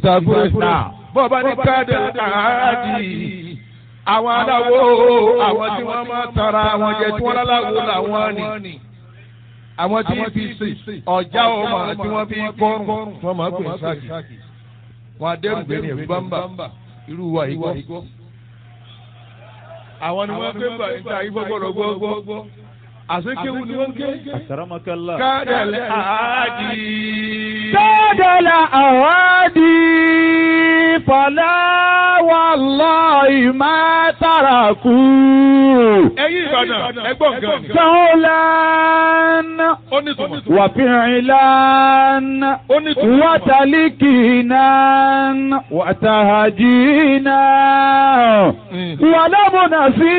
ìtàkùrẹ́sà bọ́ọ̀bá ní káàdì àádì àwọn aláwo àwọn tí wọ́n máa tara àwọn jẹ tí wọ́n láláwo làwọn ni àwọn tí fi sè ọjà ọmọ tí wọ́n fi kọrùn wọ́n máa pè sáàkì wọn adẹ́rùgbé ní ẹ̀rú bámbà irú wa yìí gbọ́. àwọn ni wọ́n gbé bá níta ìfọ̀gbọ̀rọ̀ gbọ́gbọ́ àsekéwu ni wọ́n ké. Akramakallah. kádàlẹ́ àádì. Tọ́dọ̀lá àwádì fọlá wallahi má tàràkù. ẹ̀yin Ìbàdàn ẹgbọ́n gan ni. Sọ́ọ́lán ó ní tòmọ̀. wàfíìlán ó ní tòmọ̀. wàtàlíkìnà wàtàhàjìnà wàlámùnà sí